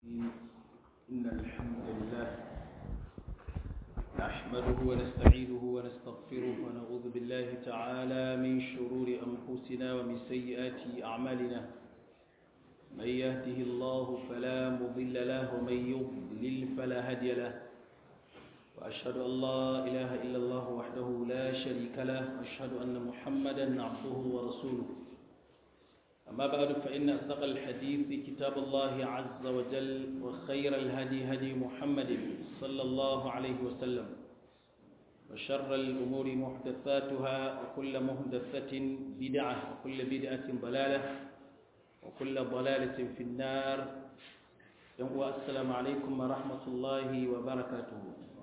إن الحمد لله نحمده ونستعينه ونستغفره ونعوذ بالله تعالى من شرور أنفسنا ومن سيئات أعمالنا من يهده الله فلا مضل له ومن يضلل فلا هادي له وأشهد أن لا إله إلا الله وحده لا شريك له وأشهد أن محمدا عبده ورسوله أما بعد فإن أصدق الحديث كتاب الله عز وجل وخير الهدي هدي محمد صلى الله عليه وسلم وشر الأمور محدثاتها وكل محدثة بدعة وكل بدعة ضلالة وكل ضلالة في النار السلام عليكم ورحمة الله وبركاته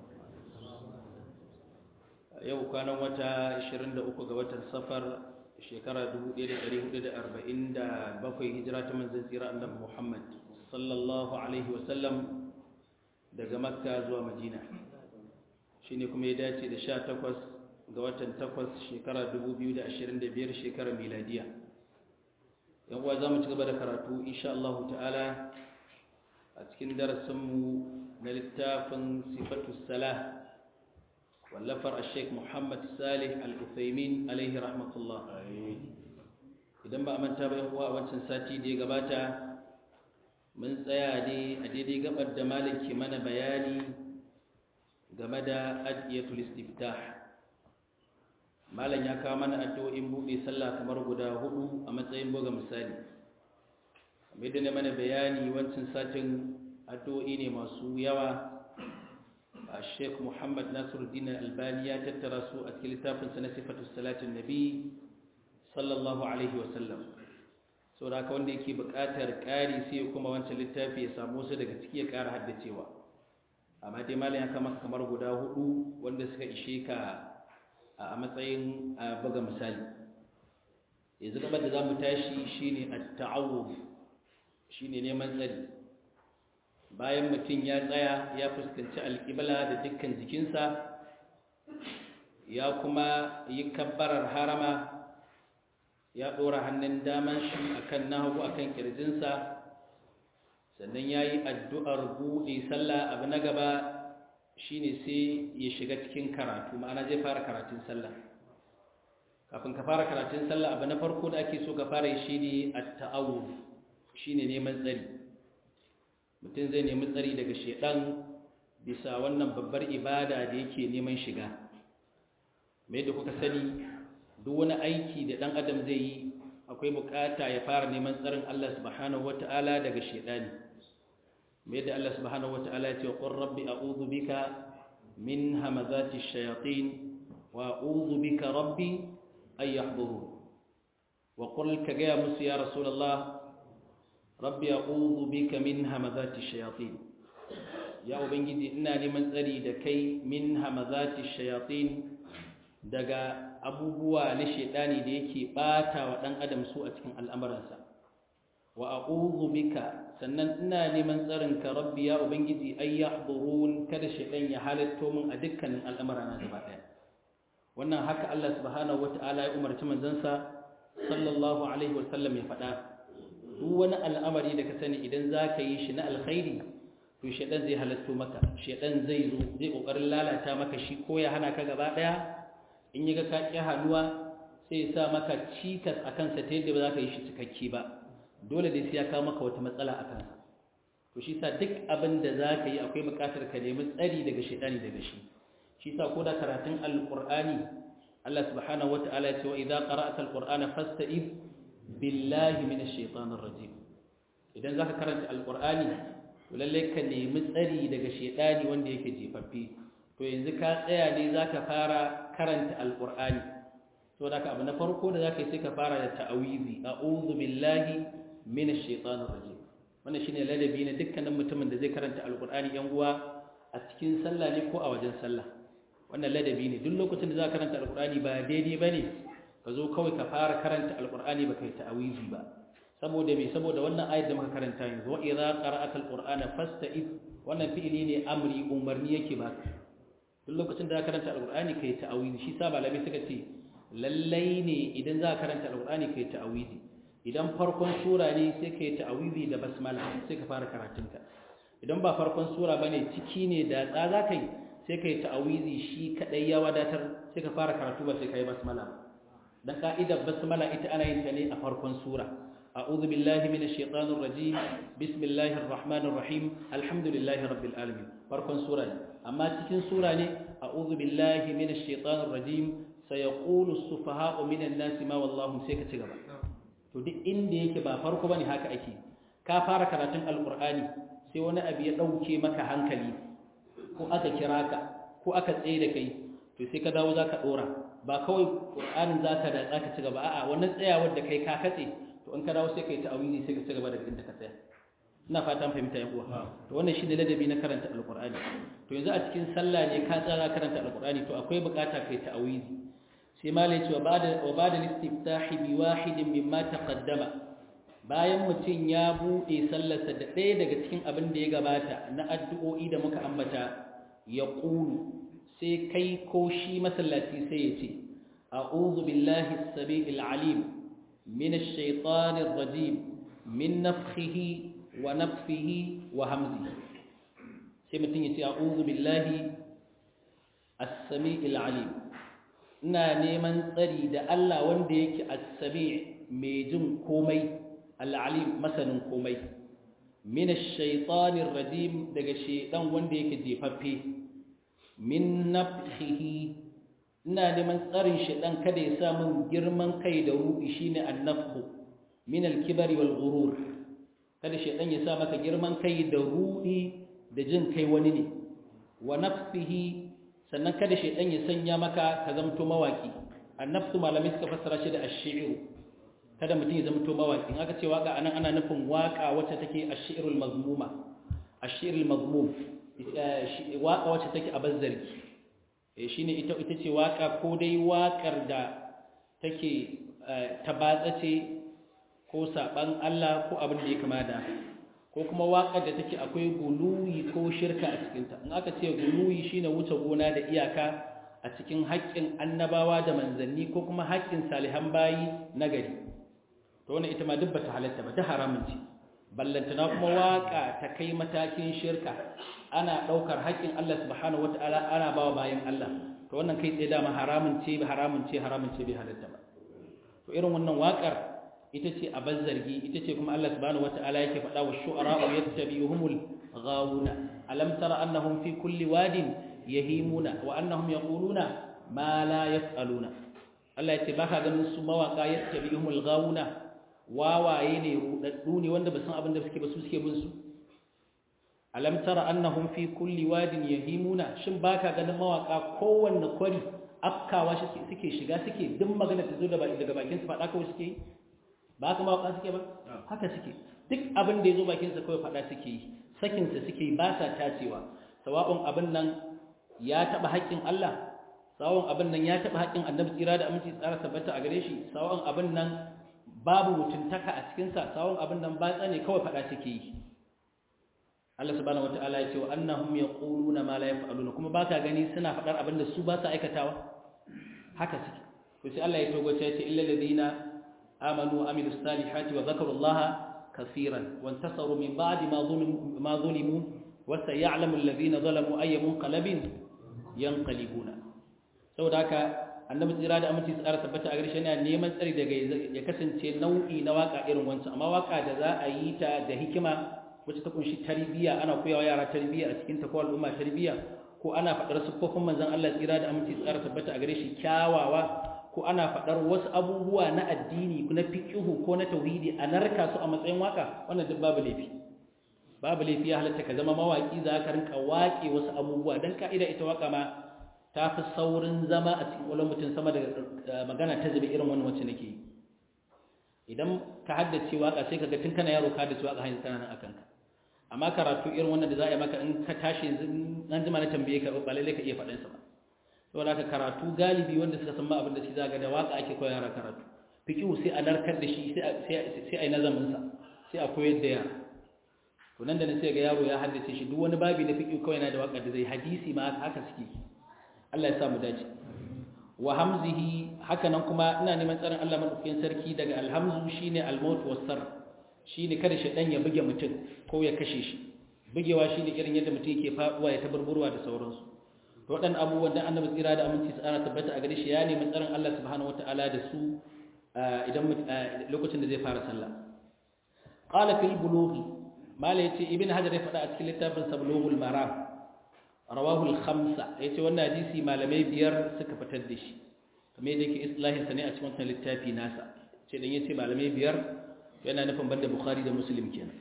yau kwanan wata 23 ga watan safar shekara 1447 hijira ta manzan tsira annabi Muhammad sallallahu alaihi wasallam daga makka zuwa madina shine kuma ya dace da 18 ga watan 8 shekara 2025 shekara miladiya yan uwa zamu ci gaba da karatu insha Allah ta'ala a cikin darasinmu na littafin sifatu salah wallafar sheik muhammad salih al-uthaymin alaihi rahmatullah idan ba a manta ba uwa a wancan sati da ya gabata mun tsaya ne a daidai gabar da malam ke mana bayani game da adiyatul istiftah malam ya kawo mana addu'o'in buɗe sallah kamar guda hudu a matsayin buga misali kamar da na mana bayani wancan satin addu'o'i ne masu yawa الشيخ محمد ناصر الدين الألباني تترى سوء كلتاف سنة صفة الصلاة النبي صلى الله عليه وسلم saboda haka wanda yake buƙatar ƙari sai kuma wancan littafi ya samu su daga ciki ya ƙara haddacewa amma dai malam ya kama kamar guda hudu wanda suka ishe ka a matsayin buga misali yanzu gabar da za mu tashi shine at-ta'awuf shine neman tsari bayan mutum ya tsaya ya fuskanci alƙibla da dukkan jikinsa ya kuma yi kabbarar harama ya ɗora hannun daman shi akan nahagu akan ƙirjinsa sannan ya yi addu'ar buɗe sallah abu na gaba shine sai ya shiga cikin karatu ma'ana zai fara karatun sallah kafin ka fara karatun sallah abu na farko da ake so ka fara yi shi ne a ta'awuf shi ne neman tsari mutum zai nemi tsari daga shedan bisa wannan babbar ibada da yake neman shiga mai da kuka sani duk wani aiki da dan adam zai yi akwai bukata ya fara neman tsarin Allah subhanahu wata'ala daga shedani mai da Allah subhanahu wata'ala ya ce qur rabbi a'udhu bika min hamazati shayatin wa a'udhu bika rabbi ay yahdurun wa qul ka ga musu ya rasulullah rabbi a'udhu bika min hamazati shayatin ya ubangiji ina neman tsari da kai min hamazati shayatin daga abubuwa na shedani da yake bata wa dan adam su a cikin al'amuransa wa a'udhu bika sannan ina neman tsarin ka rabbi ya ubangiji ay yahdurun kada shedan ya halatto min a dukkanin al'amurana gaba daya wannan haka Allah subhanahu wataala ya umarci manzansa sallallahu alaihi wasallam ya faɗa duk wani al'amari da ka sani idan za ka yi shi na alkhairi to shaɗan zai halatto maka shaɗan zai zo zai ƙoƙarin lalata maka shi ko ya hana ka gaba ɗaya in yi ga ka ƙi hannuwa sai ya sa maka cikas a kansa ta yadda ba za ka yi shi cikakke ba dole dai sai ya kawo maka wata matsala a kansa to shi sa duk abin da za ka yi akwai buƙatar ka nemi tsari daga shaɗani daga shi shi sa ko da karatun alƙur'ani Allah subhanahu wa ta'ala ya ce wa idza qara'ta alqur'ana fasta'id billahi minash shaitanir rajim idan zaka karanta alqur'ani to lalle ka nemi tsari daga shaitani wanda yake jefaffe to yanzu ka tsaya ne zaka fara karanta alqur'ani to da abu na farko da zaka yi sai ka fara da ta'awizi a'udhu billahi minash shaitanir rajim wannan shine ladabi na dukkanin mutumin da zai karanta alqur'ani yan uwa a cikin sallah ne ko a wajen sallah wannan ladabi ne duk lokacin da zaka karanta alqur'ani ba daidai bane ka zo kawai ka fara karanta alkur'ani ba kai ta'awizi ba saboda me saboda wannan ayat da muka karanta yanzu wa idza qara'ata alqur'ana fasta'id wannan fi'ili ne amri umarni yake ba duk lokacin da ka karanta alkur'ani kai ta'awizi shi sa malamai suka ce lallai ne idan za ka karanta alkur'ani kai ta'awizi idan farkon sura ne sai kai ta'awizi da basmala sai ka fara karatunka idan ba farkon sura bane ciki ne da tsa za kai sai kai ta'awizi shi kadai ya wadatar sai ka fara karatu ba sai kai basmala dan ka'idar basmala ita ana yin ta ne a farkon sura a'udhu billahi minash shaitanir rajim bismillahir rahmanir rahim alhamdulillahi rabbil alamin farkon sura ne amma cikin sura ne a'udhu billahi minash shaitanir rajim sayaqulu as-sufaha'u minan nasi ma wallahu sai ka ci gaba to duk inda yake ba farko bane haka ake ka fara karatun alqur'ani sai wani abu ya dauke maka hankali ko aka kira ka ko aka tsaye da kai to sai ka dawo zaka dora ba kawai qur'anin zaka da zaka ci gaba a'a wannan tsayawar da kai ka katse to in ka dawo sai kai ta'awizi sai ka ci gaba da inda ka tsaya ina fatan fahimta yan uwa to wannan shine ladabi na karanta alqur'ani to yanzu a cikin sallah ne ka tsara karanta alqur'ani to akwai bukata kai ta'awizi sai malai ce wa bada listiftahi bi wahidin mimma taqaddama bayan mutum ya bude sallarsa da ɗaya daga cikin abin da ya gabata na addu'o'i da muka ambata ya qulu sai kai ko shi masallaci sai ya ce a'udhu billahi as-sami'il 'alim minash shaitanir rajim min nafthihi wa nafthihi wa hamzihi sai mutum ya ce a'udhu billahi as-sami'il 'alim ina neman tsari da Allah wanda yake as-sami' mai jin komai al-alim masanin komai min ash-shaytanir rajim daga shaytan wanda yake jefaffe min nafhihi ina neman tsarin shaytan kada ya sa min girman kai da ruhi shine an-nafhu min al-kibri wal ghurur kada shaytan ya sa maka girman kai da ruhi da jin kai wani ne wa nafsihi sannan kada shaidan ya sanya maka ka zamto mawaki annafsu malamai suka fassara shi da ash-shi'ru kada mutum ya zamto mawaki in aka ce waka anan ana nufin waka wacce take ash-shi'rul mazmuma ash-shi'rul mazmum waka wacce take a bazzarki eh shine ita ita ce waka ko dai wakar da take tabatsace ko saban Allah ko abin da ya kama da ko kuma waƙar da take akwai guluwi ko shirka a cikinta in aka ce guluwi shine wuce gona da iyaka a cikin haƙƙin annabawa da manzanni ko kuma haƙƙin salihan bayi na gari to wannan ita ma duk bata halatta ba ta haramun ce ballantana kuma waƙa ta kai matakin shirka ana ɗaukar haƙƙin Allah subhanahu wata'ala ana bawa bayan Allah to wannan kai tsaye dama haramun ce haramun ce haramun ce bai halatta ba to irin wannan waƙar ita ce a zargi ita ce kuma Allah subhanahu wata'ala yake faɗa wa shu'ara'u yattabi'uhumul ghawuna alam tara annahum fi kulli wadin yahimuna wa annahum yaquluna ma la yaf'aluna Allah ya ce baka ganin su mawaka yattabi'uhumul ghawuna wawaye ne rudaddu ne wanda ba san abin da suke ba su suke bin su alam tara annahum fi kulli wadin yahimuna shin baka ganin mawaka kowanne kwari afkawa suke shiga suke duk magana ta zo daga bakin su faɗa kawai suke yi ba haka mawaƙa suke ba haka suke duk abin da ya zo bakinsa kawai faɗa suke yi sakinsa suke yi ba sa tacewa sawa'un abin nan ya taɓa haƙƙin Allah sawa'un abin nan ya taɓa haƙƙin annabi tsira da aminci tsara tabbata a gare shi sawa'un abin nan babu mutuntaka a cikinsa sawa'un abin nan ba tsane kawai faɗa suke yi Allah subhanahu wata'ala ya ce wa annahum yaquluna ma la yaf'aluna kuma ba ka gani suna faɗar abin da su ba sa aikatawa haka suke to sai Allah ya togo ya ce illa ladina آمنوا وعملوا الصالحات وذكروا الله كثيرا وانتصروا من بعد ما ظلموا, ما ظلموا وسيعلم الذين ظلموا أي منقلب ينقلبون saboda haka annabi tsira da aminci tsara tabbata a garshe yana neman tsari daga ya kasance nau'i na waka irin wancan amma waka da za a yi ta da hikima wacce ta kunshi tarbiyya ana koyawa yara tarbiyya a cikin ta ko al'umma tarbiyya ko ana faɗar siffofin manzon Allah tsira da aminci tsara tabbata a gare shi kyawawa ko ana faɗar wasu abubuwa na addini na fiƙihu ko na tauhidi a narka su a matsayin waka wannan duk babu laifi babu laifi ya halatta ka zama mawaƙi za ka rinka waƙe wasu abubuwa don ka'ida ita waka ma ta fi saurin zama a cikin ƙwallon mutum sama da magana ta zube irin wannan wacce nake yi idan ka haddace waka sai ka ga tun kana yaro ka haddace waka hanyar tana nan akan ka amma karatu irin wannan da za a yi maka in ka tashi an jima na tambaye ka ba lallai ka iya faɗinsa ba saboda haka karatu galibi wanda suka san ma abin da shi zaga da waka ake koyar yara karatu fiqhu sai a narkar da shi sai a yi nazamin sa sai a koyar da yara to nan da nan sai ga yaro ya haddace shi duk wani babi na fiqhu kawai yana da waka da zai hadisi ma haka suke Allah ya sa mu dace wa hamzihi haka nan kuma ina neman tsarin Allah madaukakin sarki daga alhamzu shine almaut wasar shine kada shi dan ya buge mutum ko ya kashe shi bugewa shine irin yadda mutum yake faduwa ya taburburwa da sauransu to waɗannan abubuwan da annabi tsira da aminci tsara tabbata a gare shi ya nemi tsarin Allah subhanahu wataala da su idan lokacin da zai fara sallah qala fil bulughi mala yace ibn hajar ya faɗa a cikin littafin sa bulughul maram rawahu al khamsa yace wannan hadisi malamai biyar suka fitar da shi kamar yadda yake islahin sa ne a cikin wannan littafi nasa ce dan yace malamai biyar yana nufin banda bukhari da muslim kenan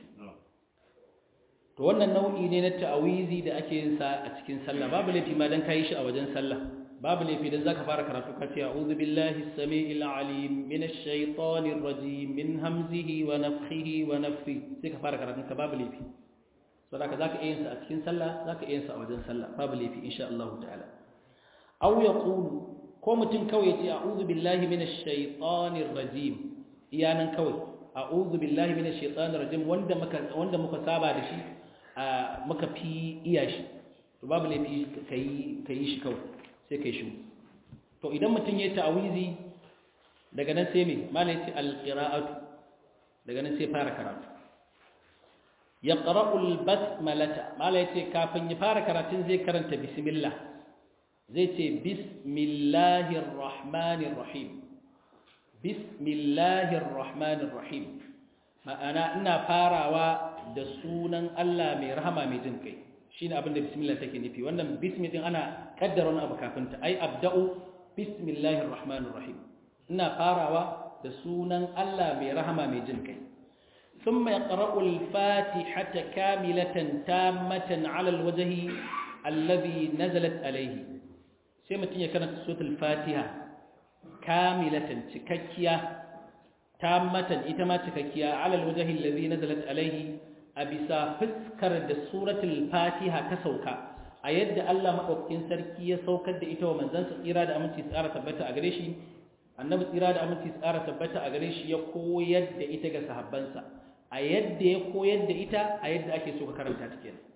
to wannan nau'i ne na ta'awizi da ake yin sa a cikin sallah babu laifi ma dan kai shi a wajen sallah babu laifi dan zaka fara karatu ka ce a'udhu billahi as-sami'il 'alim minash shaitanir rajim min hamzihi wa nafthihi wa nafthihi sai ka fara karatu ka babu laifi saboda zaka iya yin sa a cikin sallah zaka iya yin sa a wajen sallah babu laifi insha Allah ta'ala aw yaqulu ko mutum kawai ya ce a'udhu billahi minash shaitanir rajim iyanan kawai a'udhu billahi minash shaitanir rajim wanda muka wanda muka saba da shi muka fi iya shi to babu laifi kai kai shi kawai sai kai shi to idan mutum ya ta'awizi daga nan sai me malai ce alqira'atu daga nan sai fara karatu yaqra'u albasmalata malai ce kafin ya fara karatun zai karanta bismillah zai ce bismillahir rahmanir rahim bismillahir rahmanir rahim ma'ana ina farawa da sunan Allah mai rahama mai jin kai shine abin da bismillah take nufi wannan bismi din ana kaddara wani abu kafin ta ai abda'u bismillahir rahmanir rahim ina farawa da sunan Allah mai rahama mai jin kai thumma yaqra'u al-fatihata kamilatan tammatan 'ala al-wajhi alladhi nazalat alayhi sai mutun ya karanta suratul fatiha kamilatan cikakkiya tammatan ita ma cikakkiya 'ala al-wajhi alladhi nazalat alayhi a bisa fuskar da suratul fatiha ta sauka a yadda Allah maɗaukakin sarki ya saukar da ita wa manzansa tsira da aminci tsara tabbata a gare shi annabi tsira da aminci tsara tabbata a gare shi ya koyar da ita ga sahabbansa a yadda ya koyar da ita a yadda ake so ka karanta ta kenan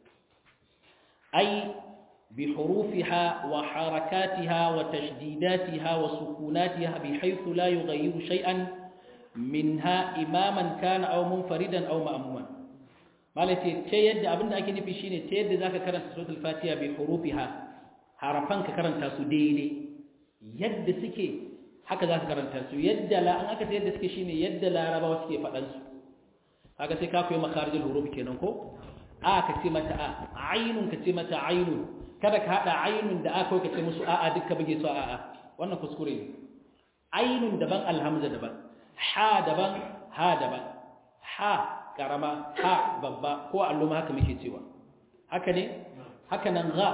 ai bi hurufiha wa harakatiha wa tashdidatiha wa sukunatiha bi haythu la yughayyiru shay'an minha imaman kana aw munfaridan aw ma'muman malace ta yadda abinda ake nufi shine ta yadda zaka karanta suratul fatiha bi hurufiha harafan ka karanta su daidai yadda suke haka zaka karanta su yadda la an aka ta yadda suke shine yadda larabawa suke fadan su kaga sai ka koyi makharijul huruf kenan ko a ka ce mata a ainun ka ce mata ainun kada ka hada ainun da aka ka ce musu a'a dukka buge su a'a wannan kuskure ne ainun daban alhamza daban ha daban ha daban ha karama ha babba ko alluma haka muke cewa haka ne haka nan ga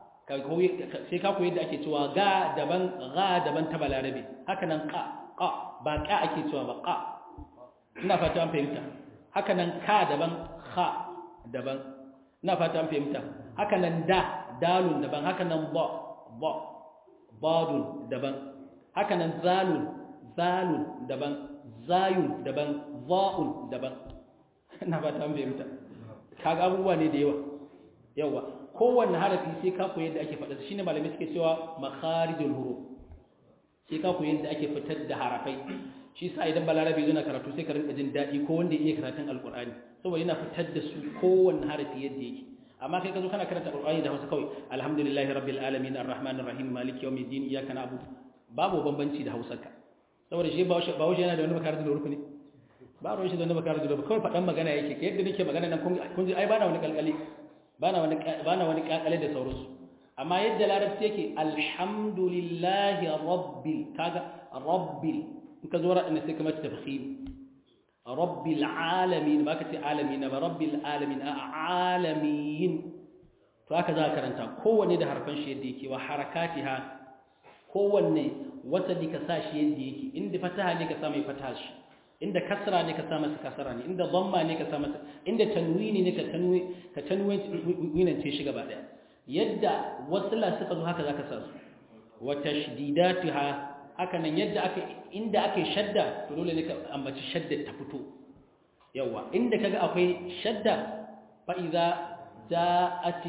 sai ka koyi da ake cewa ga daban ga daban ta balarabe haka nan ka ka ba ka ake cewa ba ka ina fata an fahimta haka nan ka daban kha daban ina fata an fahimta haka nan da dalun daban haka nan ba ba badun daban haka nan zalun zalun daban zayun daban za'un daban ina ba ta fahimta kaga abubuwa ne da yawa yawa kowanne harafi sai ka koyi yadda ake faɗa shine malamai suke cewa makharijul huruf sai ka koyi yadda ake fitar da harafai shi sa idan balarabi yana karatu sai ka rinka jin daɗi ko wanda yake karatun alqur'ani saboda yana fitar da su kowanne harafi yadda yake amma kai ka zo kana karanta alqur'ani da Hausa kawai alhamdulillahi rabbil alamin arrahmanir rahim maliki yawmiddin iyyaka na'budu babu bambanci da Hausarka saboda shi ba ba yana da wani makarantar huruf ne ba ruwan shi da wani bakar da kawai faɗan magana yake ka yadda nake magana nan kun ji ai bana wani kalkali bana wani bana wani kalkale da sauransu amma yadda larabci yake alhamdulillahi rabbil kaga rabbil in ka zo ra ina sai kamar tafkhim rabbil alamin ba ka ce alamin ba rabbil alamin a alamin to haka za ka karanta kowanne da harfan shi yadda yake wa harakatiha kowanne wata ne ka sa shi yadda yake inda fataha ne ka sa mai fataha shi inda kasra ne ka sa masa kasra ne inda dhamma ne ka sa masa inda tanwini ne ka tanwi ka tanwinance shi gaba daya yadda wasla suka zo haka zaka sa su wa tashdidatuha haka nan yadda aka inda ake shadda to dole ne ka ambaci shadda ta fito yawa inda kaga akwai shadda fa idza ja'ati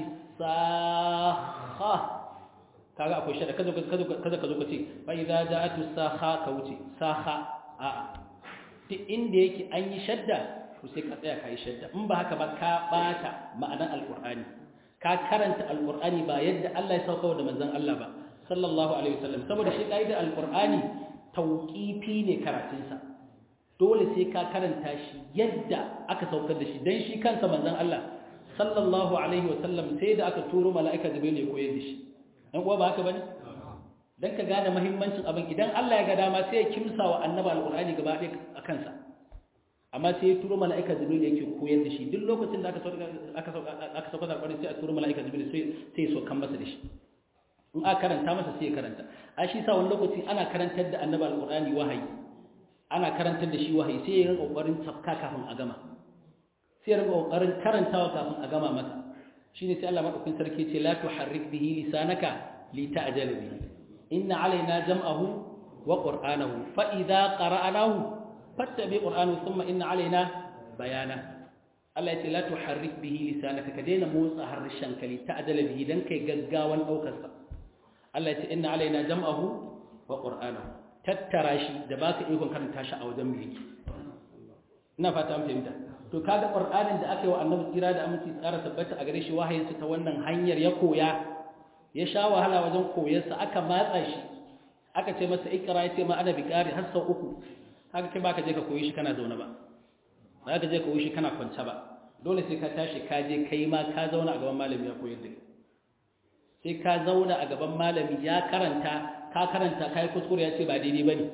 sakha kaga akwai shadda kazo kazo kazo kazo kace fa idza ja'atu sakha ka wuce sakha a'a duk inda yake an yi shadda to sai ka tsaya kai shadda in ba haka ba ka bata ma'anar alqur'ani ka karanta alqur'ani ba yadda Allah ya sauka da manzon Allah ba sallallahu alaihi wasallam saboda shi kaidar alqur'ani tauqifi ne karatunsa dole sai ka karanta shi yadda aka saukar da shi dan shi kansa manzon Allah sallallahu alaihi wasallam sai da aka turo mala'ika jibril ya koyar da shi dan kuwa ba haka bane dan ka gane muhimmancin abin idan Allah ya ga dama sai ya kimsa wa annabi alqur'ani gaba ɗaya a kansa amma sai ya turo mala'ika jibril yake koyar da shi duk lokacin da aka sauka aka sauka aka sauka da alqur'ani sai a turo mala'ika jibril sai sai so kan masa da shi in aka karanta masa sai ya karanta a shi sa wani lokaci ana karantar da annabi alqur'ani wahayi ana karantar da shi wahayi sai ya rinka kokarin tafka kafin a gama sai ya rinka kokarin karantawa kafin a gama masa shine sai Allah madaukakin sarki ce la tuharrik bihi lisanaka lita'jala bihi inna alaina jam'ahu wa qur'anahu fa idza qara'nahu fattabi qur'anahu thumma inna alaina bayana Allah ya ce la tuharrik bihi lisanaka ka daina motsa harshen ka lita'jala bihi dan kai gaggawan daukar sa Allah ya ce inna alaina jam'ahu wa qur'anahu tattara shi da baka ikon karanta shi a wajen mulki ina fata an fahimta to kaga qur'anin da aka yi wa annabi tsira da aminci tsara tabbata a gare shi wahayin ta wannan hanyar ya koya ya sha wahala wajen koyarsa aka matsa shi aka ce masa ikra ya ce ma ana biƙari har sau uku haka kai baka je ka koyi shi kana zaune ba ba ka je ka koyi shi kana kwance ba dole sai ka tashi ka je kai ma ka zauna a gaban malami ya koyar da kai sai ka zauna a gaban malami ya karanta ka karanta kai kuskure ya ce ba daidai bane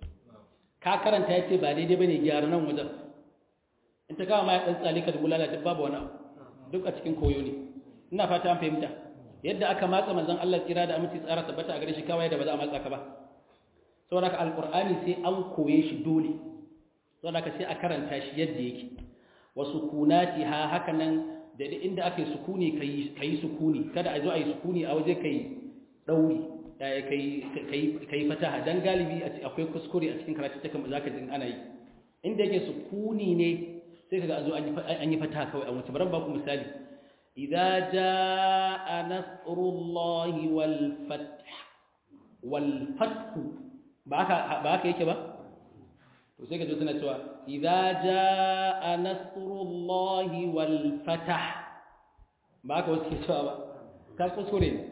ka karanta ya ce ba daidai bane gyara nan wajen in ta kama ma ya dan tsali ka dubula duk babu wani duk a cikin koyo ne ina fata an fahimta yadda aka matsa manzon Allah tsira da aminci tsara tabbata a gare shi kawai da ba za a matsa ka ba saboda alqur'ani sai an koye shi dole saboda sai a karanta shi yadda yake wa sukunatiha haka nan da inda aka yi sukuni kai kai sukuni kada a zo a yi sukuni a waje kai dauri kai kai kai fataha dan galibi akwai kuskure a cikin karatu take zaka jin ana yi inda yake sukuni ne sai kaga a zo an yi fataha kawai a wuce bari ba ku misali إذا جاء نصر الله والفتح والفتح باك yake ba to sai ka ji suna cewa idza jaa nasrullahi wal fatah ba ka wasu ke cewa ba ka kuskure ne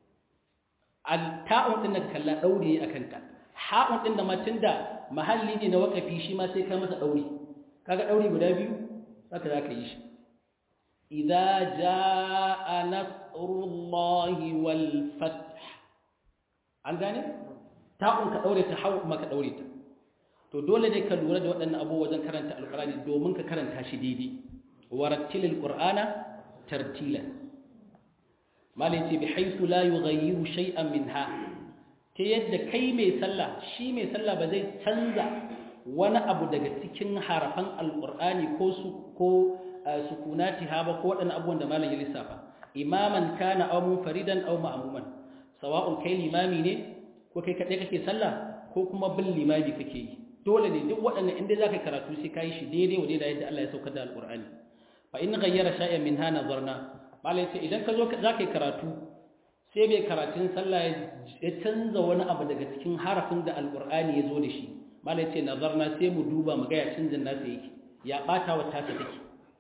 al ta'un din nan kalla daure akan ta ha'un din da matin da mahalli ne na wakafi shi ma sai ka masa daure kaga daure guda biyu haka zaka yi shi إذا جاء نصر الله والفتح an gane ta'un ka daure ta hau maka daure ta to dole ne ka lura da waɗannan abubuwa wajen karanta alqur'ani domin ka karanta shi daidai warattilil qur'ana tartila malai ce bi haythu la yughayyiru shay'an minha ta yadda kai mai sallah shi mai sallah ba zai canza wani abu daga cikin harafan alqur'ani ko su ko sukunatiha ba ko waɗannan abubuwan da malam ya lissafa imaman kana aw munfaridan aw ma'muman sawa'un kai limami ne ko kai kadai kake sallah ko kuma bin limami kake yi dole ne duk waɗannan inda zaka karatu sai kai shi daidai wa daidai yadda Allah ya saukar da alqur'ani fa in ghayyara shay'an minha nazarna malam sai idan ka zo zaka yi karatu sai bai karatun sallah ya canza wani abu daga cikin harafin da alqur'ani ya zo da shi malam sai nazarna sai mu duba mu ga ya canjin nasa yake ya bata wa tasa take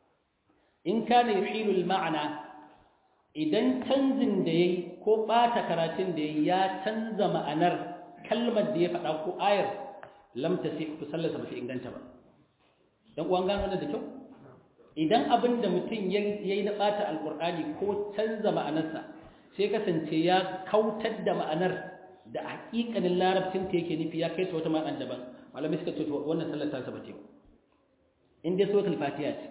in kana yuhilul ma'ana idan canjin da yayi ko bata karatun da yayi ya canza ma'anar kalmar da ya faɗa ko ayar lam tasih ku sallasa ba ta inganta ba dan uwan gano wannan da kyau idan abin da mutum yayi na bata alqur'ani ko canza ma'anarsa sai kasance ya kautar da ma'anar da haƙiƙanin larabcin ta yake nufi ya kai ta wata ma'anar daban malamai suka ce wannan sallar ta saba ce in dai suratul fatiha ce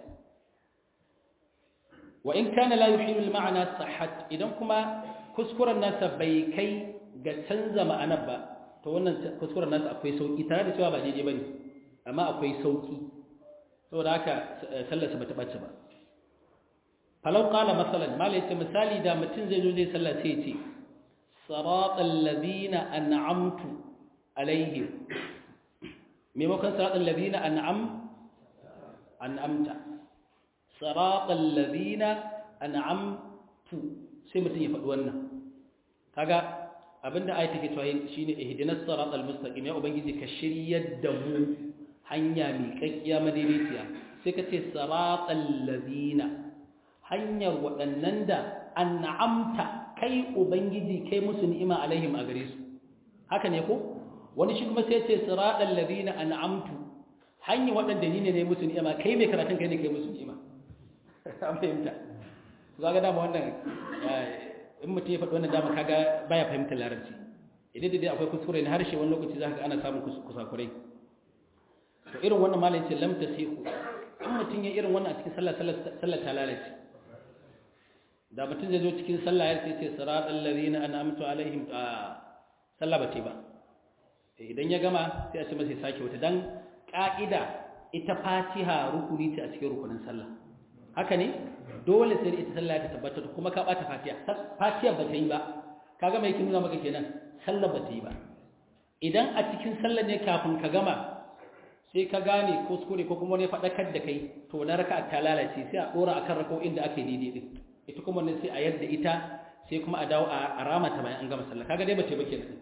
wa in kana la yuhilu al-ma'na sahhat idan kuma kuskuren nasa bai kai ga canza ma'anar ba to wannan kuskuren nasa akwai sauki tare da cewa ba daidai bane amma akwai sauki saboda haka sallarsa bata bace ba falau qala masalan mala yace misali da mutum zai zo zai sallah sai ya ce siratal ladina an'amtu alaihim maimakon siratal ladina an'am an'amta siratal ladina an'amtu sai mutum ya faɗi wannan kaga abinda ayat take cewa shine ihdinas siratal mustaqim ya ubangiji ka shiryar da mu hanya mai kakkiya madaidaiciya sai ka ce siratal ladina hanyar waɗannan da an'amta kai ubangiji kai musu ni'ima alaihim a gare su haka ne ko wani shi kuma sai ce siratal ladina an'amtu hanyar waɗanda ni ne ne musu ni'ima kai mai karatun kai ne kai musu ni'ima an fahimta za ga dama wannan in mutum ya faɗi wannan dama kaga baya fahimtar larabci idan da dai akwai kuskure na harshe wani lokaci za ka ana samun kusakurai to irin wannan malam ce lam tasihu in mutum ya irin wannan a cikin sallah sallah ta lalace da mutum zai zo cikin sallah ya ce siratal ladina an'amtu alaihim a sallah ba ce ba idan ya gama sai a ce masa sake wata dan ka'ida ita fatiha rukuni ce a cikin rukunin sallah haka ne dole sai ita sallah ta tabbata kuma ka bata fatiha fatiha ba ta yi ba kaga mai kin nuna maka kenan sallah ba ta yi ba idan a cikin sallah ne kafin ka gama sai ka gane kuskure ko kuma ne faɗakar da kai to na raka ta lalace sai a ɗora akan rako'in da ake daidai din ita kuma ne sai a yadda ita sai kuma a dawo a rama ta bayan an gama sallah kaga dai bace ba kenan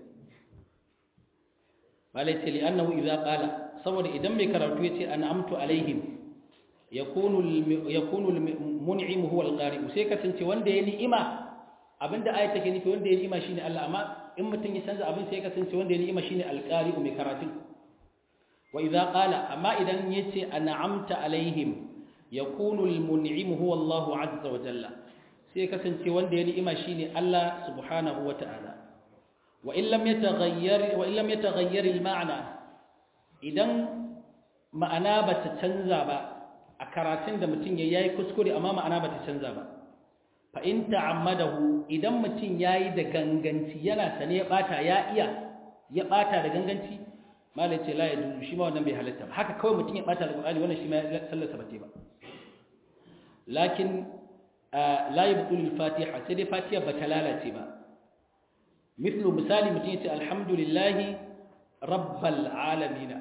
malai ce li'annahu idza qala saboda idan mai karatu yace an'amtu alaihim yakunu yakunu mun'im huwa al-qari'u sai kasance wanda ya ni'ima abinda ayat take nufi wanda ya ni'ima shine Allah amma in mutun ya canza abin sai kasance wanda ya ni'ima shine al-qari'u mai karatu wa idza qala amma idan yace an'amta alaihim yakunu al-mun'im huwa Allah azza wa jalla sai kasance wanda ya ni'ima shine Allah subhanahu wa ta'ala wa in lam yataghayyar wa in lam yataghayyar al-ma'na idan ma'ana bata canza ba a karatun da mutum ya yi kuskure amma ma'ana ba ta canza ba fa in ta'ammadahu idan mutum yayi da ganganci yana sane ya bata ya iya ya bata da ganganci malai ce la yadu shi ma wannan bai halatta ba haka kawai mutum ya bata alqur'ani wannan shi ma sallarsa ba ba lakin la yabtul al-fatiha sai dai fatiha ba ta lalace ba mithlu misali mutum ya ce alhamdulillahi rabbal alamin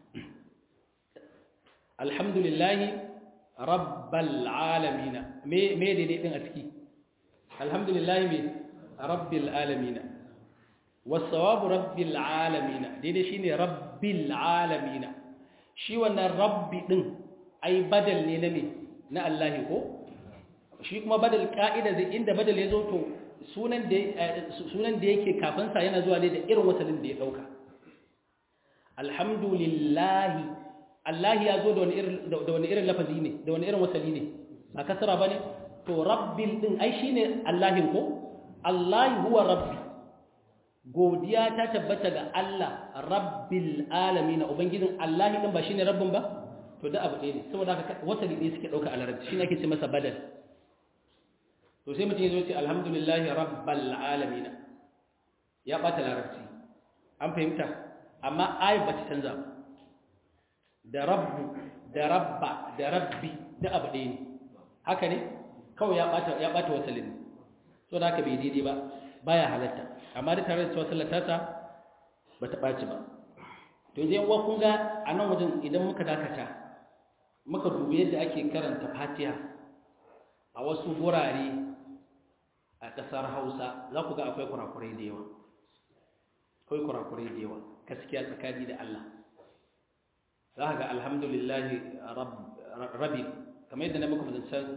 alhamdulillahi rabbal alamin me me daidai din a ciki alhamdulillahi me rabbil alamin wasawabu rabbil alamin daidai shine rabbil alamin shi wannan rabbi din ai badal ne na me na Allah ko shi kuma badal ka'ida zai inda badal ya zo to sunan da sunan da yake kafin sa yana zuwa ne da irin wasalin da ya dauka alhamdulillahi Allah ya zo da wani irin lafazi ne da wani irin wasali ne ba kasara ba ne to rabbil din ai shi ne Allahin ko Allah huwa rabbi godiya ta tabbata ga Allah rabbil alamin ubangijin Allah din ba shine rabbin ba to da abu ɗaya ne saboda haka wasali ɗaya suke ɗauka a larabci shine ake ce masa badal to sai mutum ya zo ce alhamdulillahi rabbil alamin ya ɓata larabci an fahimta amma ayat ba ta canza ba da rabbu da rabba da rabbi da abu ɗaya ne haka ne kawai ya ɓata ya ɓata wasalin so da haka bai daidai ba baya halatta amma da tare da cewa sallata ta ba ta ɓaci ba to yanzu yan kun ga a nan wajen idan muka dakata muka dubi yadda ake karanta fatiha a wasu gurare a ƙasar hausa za ku ga akwai kurakurai da yawa akwai kurakurai da yawa gaskiya tsakani da allah za ga alhamdulillahi rabi kamar yadda na muku zancen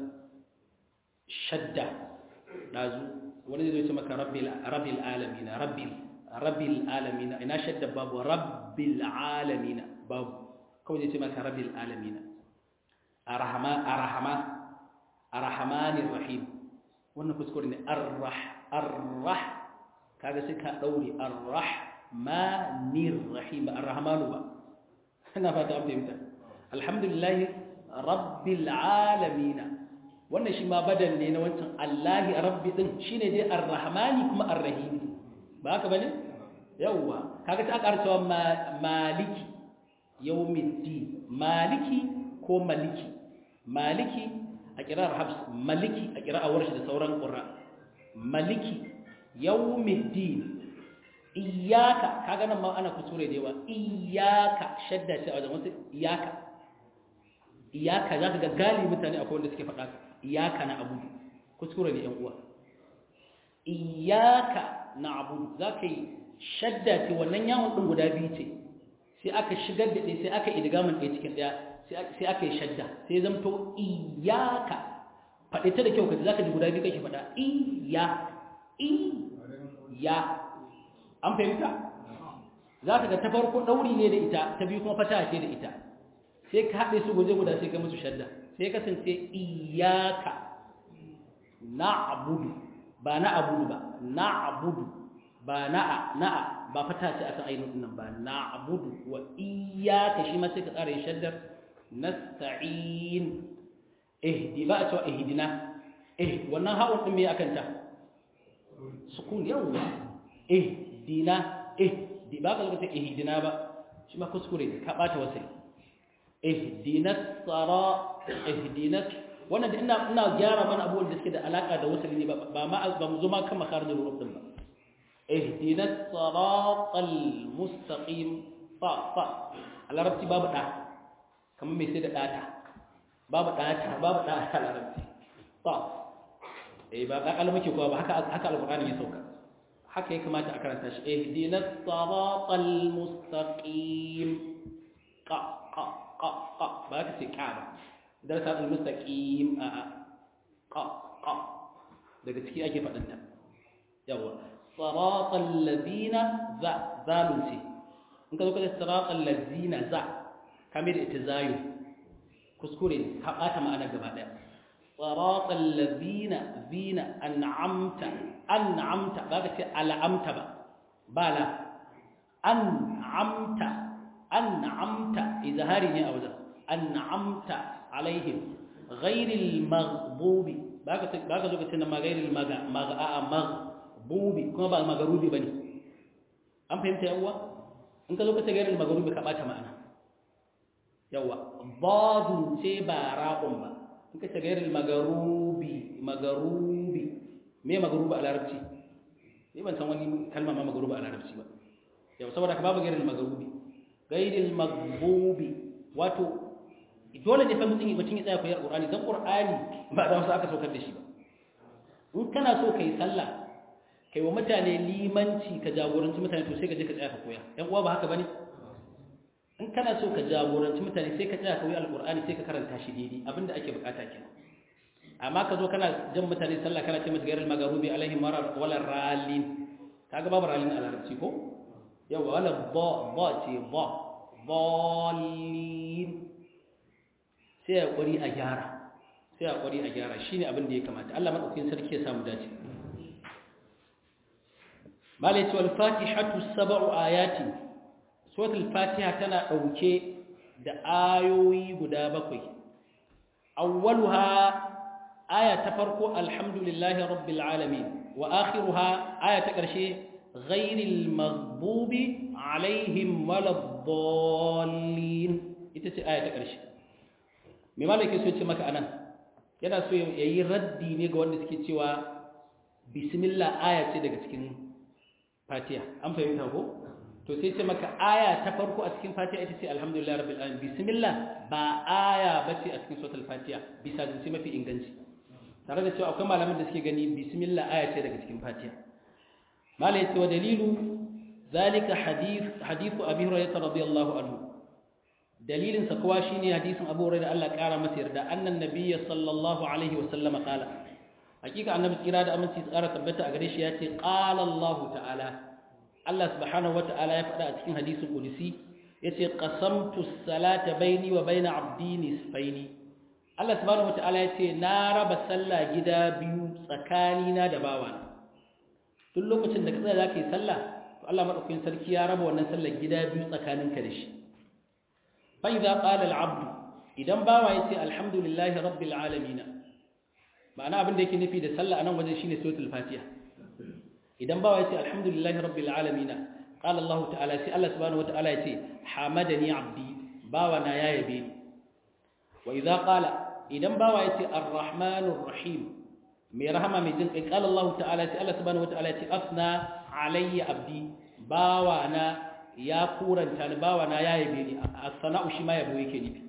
shadda ɗazu wani zai ce maka rabbil alamina rabbil rabbil alamina ina shadda babu rabbil alamina babu kawai zai ce maka rabbil alamina arahama arahama arahmanir rahim wannan kuskure ne arrah arrah kaga sai ka daure arrahmanir rahim ba arrahmanu ba ina fata an fahimta alhamdulillahi rabbil alamin wannan shi ma badal ne na wancan allahi rabbi din shine dai arrahmani kuma arrahim ba haka bane yawa kaga ta ƙara cewa maliki yawmiddin maliki ko maliki maliki a kirar habs maliki a kirar warshi da sauran qurra maliki yawmiddin iyaka kaga nan ma ana kusure da yawa iyaka shadda ce a wajen wasu iyaka iyaka za ka ga gali mutane akwai wanda suke faɗa iyaka na abu kuskure ne yan uwa iyaka na abu za ka yi shadda ce wannan yawon ɗin guda biyu ce sai aka shigar da ɗaya sai aka idgamin ɗaya cikin ɗaya sai aka yi shadda sai zamto iyaka faɗi ta da kyau kaji zaka ji guda biyu kake faɗa iya iya an fahimta za ka ga ta farko ɗauri ne da ita ta biyu kuma fata ce da ita sai ka haɗe su guje guda sai ka musu shadda sai kasance iyaka na abudu ba na abudu ba na abudu ba na'a na'a ba fata ce akan ainihin nan ba na abudu wa iyaka shi ma sai ka tsara yin shaddar nasta'in ihdi ba a cewa ihdina eh wannan hawan din me akan ta sukun yawa ihdina ihdi ba ka lokacin ihdina ba shi ma kuskure ne ka bata wasai ihdina sara ihdina wannan da ina ina gyara mana abubuwan da suke da alaka da wasali ne ba ma ba mu zo ma kan makarin ruruf din ba ihdina siratal mustaqim fa fa al-arabti babu da kamar mai sai da data babu data babu da a larabci ta eh ba ka kalma ke kuwa ba haka haka alqur'ani ya sauka haka ya kamata a karanta shi ihdinas siratal mustaqim qa qa qa qa ba ka ce ka ba darasa al mustaqim a a qa qa daga ciki ake faɗin ta yawa siratal ladina za zalun ce in ka zo ka ce siratal ladina za kamar ita zayu kuskure ne ka ɓata ma'ana gaba ɗaya tsaratsar lazina zina an'amta an'amta ba ka ce al'amta ba ba la an'amta an'amta izahari ne a wajen an'amta alaihim ghairil maghdubi ba ka zo ka ce na ma ghairil maghdubi kuma ba magarubi ba ne an fahimta yawwa in ka zo ka ce ghairil maghdubi ka ɓata ma'ana yawa badun ce ba ra'un ba in ka ce gairil magarubi magarubi me magarubi a larabci ni ban san wani kalma ma magarubi a larabci ba yau saboda ka babu gairil magarubi gairil magbubi wato dole ne fa mutum mutum ya tsaya koyar qur'ani dan qur'ani ba da wasu aka saukar da shi ba in kana so kai sallah kai wa mutane limanci ka jagoranci mutane to sai ka je ka tsaya ka koya yan uwa ba haka bane in kana so ka jagoranci mutane sai ka tsaya ka yi alkur'ani sai ka karanta shi daidai abinda ake bukata kenan amma ka zo kana jan mutane sallah kana ce musu gairul magarubi alaihi marar wala ralin kaga babu ralin a larabci ko yawa wala ba ba ce ba balin sai ya kwari a gyara sai ya kwari a gyara shine abin da ya kamata Allah madaukakin sarki ya samu dace malai ce wal fatihatu sab'u ayatin suratul fatiha tana ɗauke da ayoyi guda bakwai awwaluha aya ta farko alhamdulillahi rabbil alamin wa akhiruha aya ta ƙarshe ghairil maghdubi alaihim waladdallin ita ce aya ta ƙarshe me malaka so ce maka anan yana so yayi raddi ne ga wanda suke cewa bismillah aya ce daga cikin fatiha an fahimta ko to sai ce maka aya ta farko a cikin fatiha ita ce alhamdulillah rabbil alamin bismillah ba aya bace a cikin suratul fatiha bisa zance mafi inganci tare da cewa akwai malaman da suke gani bismillah aya ce daga cikin fatiha malai ce wa dalilu zalika hadith hadithu abi hurairah radiyallahu anhu dalilin sa kuwa shine hadisin abu hurairah Allah kara masa yarda annan nabiyyi sallallahu alaihi wa sallama qala hakika annabi kira da aminci tsara tabbata a gare shi ya ce qala Allah ta'ala Allah subhanahu wata'ala ya faɗa a cikin hadisin qudsi yace qasamtu as-salata baini wa baina 'abdi nisfaini Allah subhanahu wata'ala yace na raba sallah gida biyu tsakanina da bawana duk lokacin da ka tsaya zaka yi sallah to Allah madaukakin sarki ya raba wannan sallar gida biyu tsakaninka da shi fa idza qala al-'abdu idan bawa yace alhamdulillahi rabbil alamin ma'ana abin da yake nufi da sallah anan wajen shine suratul fatiha idan bawa yace alhamdulillahi rabbil alamin qala Allah ta'ala sai Allah subhanahu wata'ala yace hamadani abdi bawa na ya yabe ni wa idza qala idan bawa yace arrahmanur rahim mai rahama mai jin kai qala Allah ta'ala sai Allah subhanahu wata'ala yace asna alayya abdi bawa na ya kuranta ni bawa na ya yabe ni as-sana'u shi ma yabo yake nufi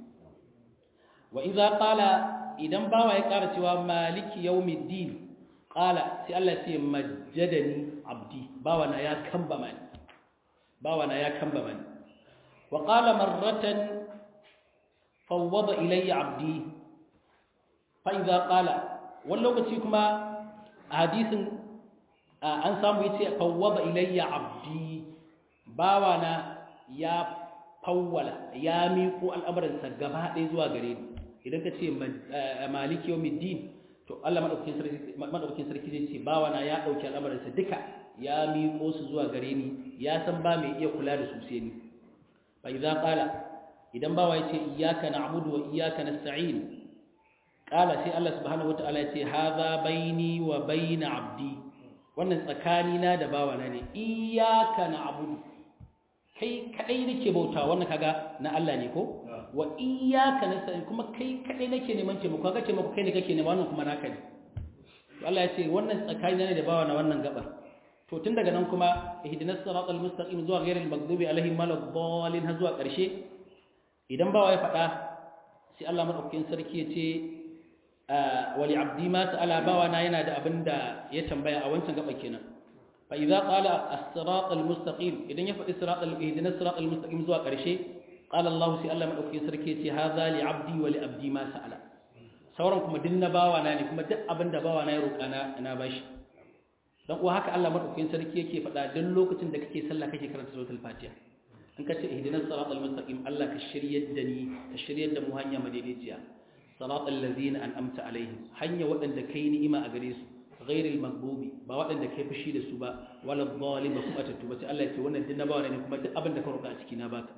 wa idza qala idan bawa ya ƙara cewa maliki yawmiddin qala sai Allah ce majjadani abdi bawa na ya kamba mani bawa na ya kamba mani wa qala marratan fawwada ilayya abdi fa idza qala wani lokaci kuma a hadisin an samu yace fawwada ilayya abdi bawana ya fawwala ya miƙo al'amuransa gaba ɗaya zuwa gare ni idan ka ce maliki yau middin to Allah maɗaukin sarki zai ce bawana ya ɗauki al'amuransa duka ya miƙo su zuwa gare ni ya san ba mai iya kula da su sai ni fa idza qala idan bawa ya ce iyyaka na'budu wa iyyaka nasta'in qala sai Allah subhanahu wataala ya ce hadha baini wa baina abdi wannan tsakanina da bawana ne iyyaka na'budu kai kadai nake bauta wannan kaga na Allah ne ko wa iyyaka nasta'in kuma kai kadai nake neman taimako kaga taimako kai ne kake nema wannan kuma naka ne to Allah ya ce wannan tsakani ne da bawa na wannan gabar to tun daga nan kuma ihdinas siratal mustaqim zuwa ghairil maghdubi alaihim waladdallin har zuwa karshe idan bawa ya faɗa sai Allah madaukakin sarki ya ce wali abdi ma ta'ala bawa na yana da abinda ya tambaya a wancan gaba kenan فإذا قال الصراط المستقيم إذن يفعل الصراط إهدنا الصراط المستقيم زوا قرشي قال الله سي الله مدوكي سركي هذا لعبدي ولعبدي ما سأل sauran kuma din na bawa na ne kuma duk abin da bawa na ya roƙa na na bashi dan uwa haka Allah madaukakin sarki yake faɗa duk lokacin da kake sallah kake karanta suratul fatiha in ka ce ihdinas siratal mustaqim Allah ka shiryar da ni ka shiryar da mu hanya madaidaiciya siratal ladzina an'amta alaihim hanya waɗanda kai ni'ima a gare su ghairil maghdubi ba waɗanda kai fushi da su ba wala dhalim ba kuma tattu ba sai Allah ya ce wannan din na bawa ne kuma duk abin da ka roƙa a ciki na baka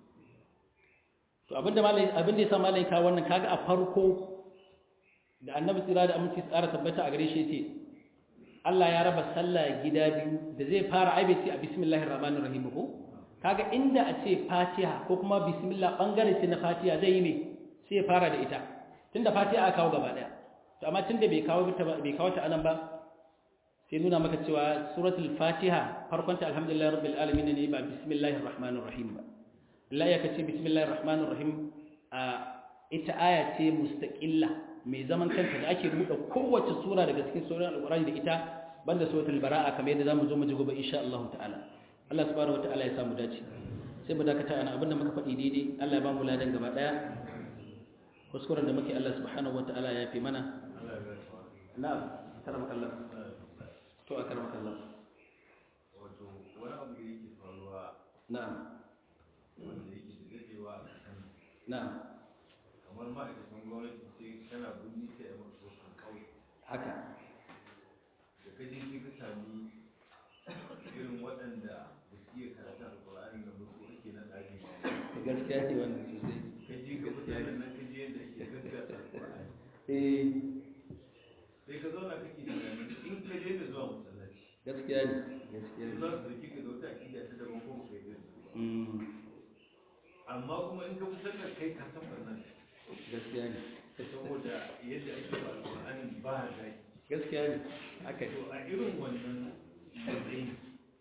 to abinda malai abinda yasa malai ka wannan kaga a farko da annabi tsira da aminci tsara tabbata a gare shi yace Allah ya raba sallah gida biyu da zai fara aibe ce a bismillahir rahmanir rahim ko kaga inda a ce fatiha ko kuma bismillah bangare ce na fatiha zai yi me sai ya fara da ita tunda fatiha aka kawo gaba daya to amma tunda bai kawo ta bai kawo ta anan ba sai nuna maka cewa suratul fatiha farkon ta alhamdulillahi rabbil alamin ne ba bismillahir rahmanir rahim ba Allah ya kace bismillahir rahmanir rahim a ita aya ce mustaqilla mai zaman kanta da ake buɗe kowace sura daga cikin suran alqur'ani da ita banda suratul bara'a kamar yadda zamu zo mu ji gobe insha Allah ta'ala Allah subhanahu wataala ya samu dace sai mu dakata ana abinda muka faɗi daidai Allah ya ba mu ladan gaba daya kuskuren da muke Allah subhanahu wataala ya fi mana na'am karamaka Allah to a karamaka Allah wato wani abu da yake faruwa na'am wanda yake da dadewa a kan na'am kamar ma'aikatan gwamnati sai kana bunni ka yi masu wasu kawai haka da ka je sai ka sami irin waɗanda ba su iya karatu alƙur'ani da mutu ake na ɗari gaskiya ne wannan sosai ka je ka mutanen nan ka je yadda ake gaggata alƙur'ani eh sai ka zauna kake tunanin in ka je da zuwa masallaci gaskiya ne gaskiya sai ne za su dauki ka da wata aƙida ta daban ko kai da su ba mm amma kuma in ka fitar da kai ka san wannan gaskiya ne saboda yadda ake ba alƙur'ani ba zaki gaskiya ne haka ne to a irin wannan matsayin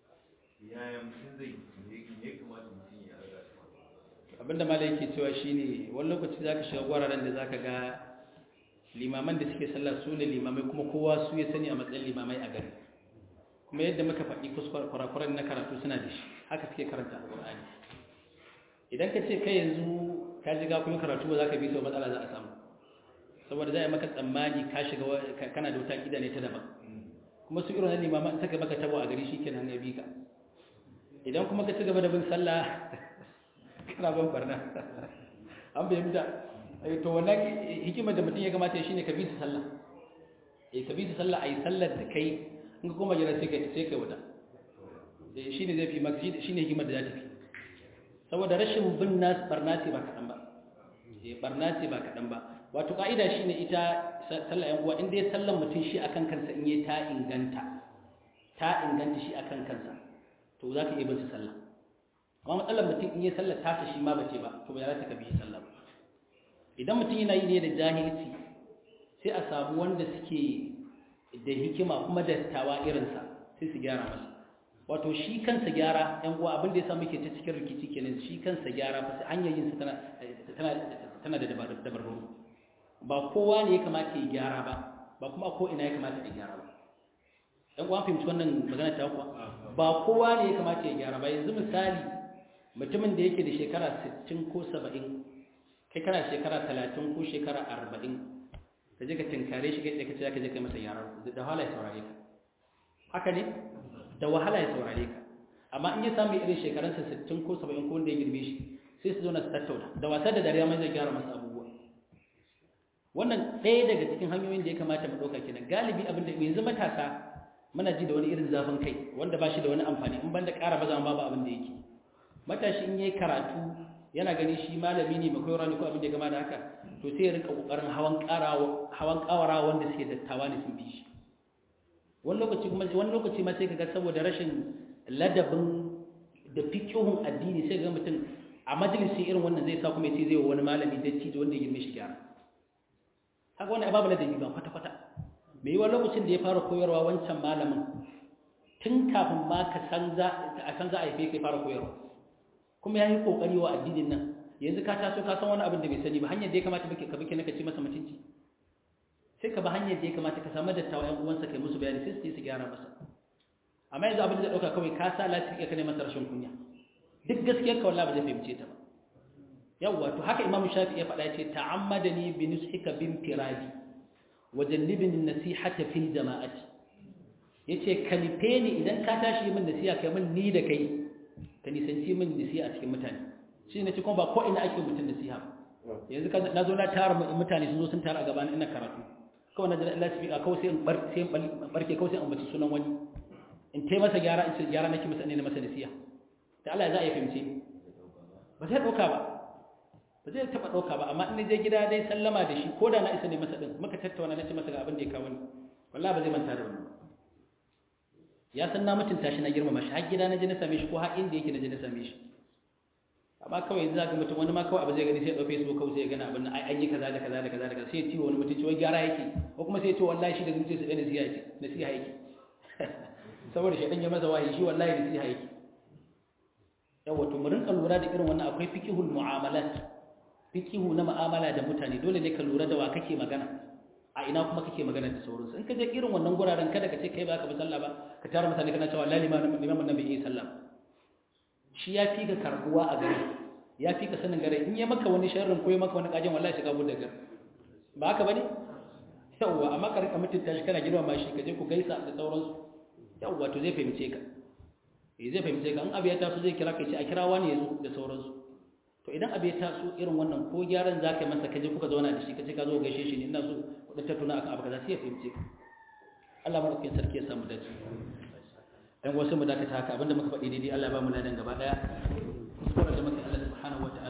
yaya mutum zai me ya kamata mutum ya raga su abinda malai yake cewa shine wani lokaci zaka shiga gwararen da zaka ga limaman da suke sallah su ne limamai kuma kowa su ya sani a matsayin limamai a gari kuma yadda muka faɗi kuskure kurakuran na karatu suna da shi haka suke karanta alƙur'ani idan ka ce kai yanzu ka ji ga kuma karatu ba za ka bi sau matsala za a samu saboda za a yi maka tsammani ka shiga wa- ka- kana da wata ƙida ne ta daban kuma su irin limaman saka maka tabo a gari shi kenan ya bi ka idan kuma ka ci gaba da bin sallah kana ban barna an fahimta Eh, to wannan hikimar da mutum ya kamata ya shine ka bi su sallah eh ka bi su sallah ayi sallar da kai in ka koma jira sai kai sai kai wata eh shine zai fi maka shine shine hikimar da za ta fi saboda rashin bin nas barna ce ba kadan ba eh barna ce ba kadan ba wato kaida shine ita sallah yan uwa in dai sallar mutum shi akan kansa in yayi ta inganta ta inganta shi akan kansa to za ka iya bin su sallah amma matsalar mutum in yi sallar tasa shi ma bace ba to ba za ta ka bi sallah ba idan mutum yana yi ne da jahilci sai a samu wanda suke da hikima kuma da tawa irinsa sai su gyara masa wato shi kansa gyara yan uwa abin da ya sa muke ta cikin rikici kenan shi kansa gyara fa sai hanyar yin sa tana tana tana da dabar- dabarbaru ba kowa ne ya kamata ya gyara ba ba kuma ko ina ya kamata ya gyara ba yan uwa fahimci wannan magana ta kuwa ba kowa ne ya kamata ya gyara ba yanzu misali mutumin da yake da shekara 60 ko 70 kai kana shekara talatin ko shekara arba'in ka je ka tinkare shi kai ka ce ka je kai masa yara da wahala ya saurare ka haka ne da wahala ya saurare ka amma in ya samu irin shekarunsa sittin ko saba'in ko wanda ya girbe shi sai su zauna su tattauna da wasa da dariya mai zai gyara masa abubuwa wannan ɗaya daga cikin hanyoyin da ya kamata mu ɗauka kenan galibi abin da yanzu matasa muna ji da wani irin zafin kai wanda ba shi da wani amfani in banda ƙara baza babu abin da yake matashi in yayi karatu yana gani shi malami ne mai koyarwa ne ko abin da ya gama da haka to sai ya rinka kokarin hawan ƙarawa hawan ƙawara wanda suke dattawa ne sun bi shi wani lokaci kuma wani lokaci ma sai kaga saboda rashin ladabin da fiqhun addini sai ga mutum a majalisi irin wannan zai sa kuma ya ce zai wa wani malami da ci wanda ya girme shi gyara haka wani ababu ladabi ba kwata kwata me yiwa lokacin da ya fara koyarwa wancan malamin tun kafin ma ka san za a san za a haife kai fara koyarwa kuma ya yi kokari wa addinin nan yanzu ka taso ka san wani abin da bai sani ba hanyar da ya kamata ka bi ka ci masa mutunci sai ka ba hanyar da ya kamata ka samu dattawa ƴan uwansa kai musu bayani sai su je su gyara masa amma yanzu abin da zai ɗauka kawai ka sa lafiya ka ne masa rashin kunya duk gaskiyar ka wallahi ba zai fahimce ta ba yawwa to haka imam shafi ya faɗa ya ce ta'ammadani bi nushika bin firadi wa jannibni nasihata fil jama'ati yace ka nife ni idan ka tashi min nasiha kai min ni da kai ka nisanci min nasiha a cikin mutane shi ne kuma ba ko ina ake mutum nasiha yanzu ka na zo na tara mutane sun zo sun tara a gaban ina karatu kawai na jira Allah su fiƙa kawai sai in bar sai in barke kawai sai in bace sunan wani in tai masa gyara in ce gyara nake masa ne na masa nasiha da Allah za a yi fahimce ba zai ɗauka ba ba zai taɓa ɗauka ba amma in je gida dai sallama da shi ko da na isa ne masa ɗin muka tattauna na ce masa ga abin da ya kawo ni wallahi ba zai manta da wannan ya san na mutunta shi na girmama shi har gida na je na same shi ko har inda yake na je na same shi amma kawai yanzu zaka mutum wani ma kawai abu zai gani sai ya ɗau facebook kawai sai ya gana abin nan ai an yi kaza da kaza da kaza da kaza sai ya ciwo wani mutunci wai gyara yake ko kuma sai ya ce wallahi shi da zuciyarsa ɗaya nasiha yake nasiha yake saboda shi ɗan ya masa wahayi shi wallahi nasiha yake yawa to mu rinka lura da irin wannan akwai fiqhul mu'amalat fiqhu na mu'amala da mutane dole ne ka lura da wa kake magana a ina kuma kake magana da sauransu in ka je irin wannan guraren kada ka ce kai ba ka bi sallah ba ka tara mutane kana cewa wallahi limamin nan bai yi sallah shi ya fi ka karbuwa a gari ya fi ka sanin gare in ya maka wani sharrin ko ya maka wani kajin wallahi shiga bude gar ba haka bane yawa amma ka rika mutunta shi kana girma shi ka je ku gaisa da sauransu yawa to zai fahimce ka eh zai fahimce ka in abu ya taso zai kira ka ce a kira wani yazo da sauransu to idan abu ya taso irin wannan ko gyaran zaka yi masa ka je kuka zauna da shi ka ce ka zo gaishe shi ne ina so ku dan tattauna akan abu kaza sai ya fahimce ka Allah madaukakin sarki ya samu dace dan wasu mu dakata haka abinda muka faɗi daidai Allah ba mu ladan gaba daya kuskuren da muka Allah subhanahu wataala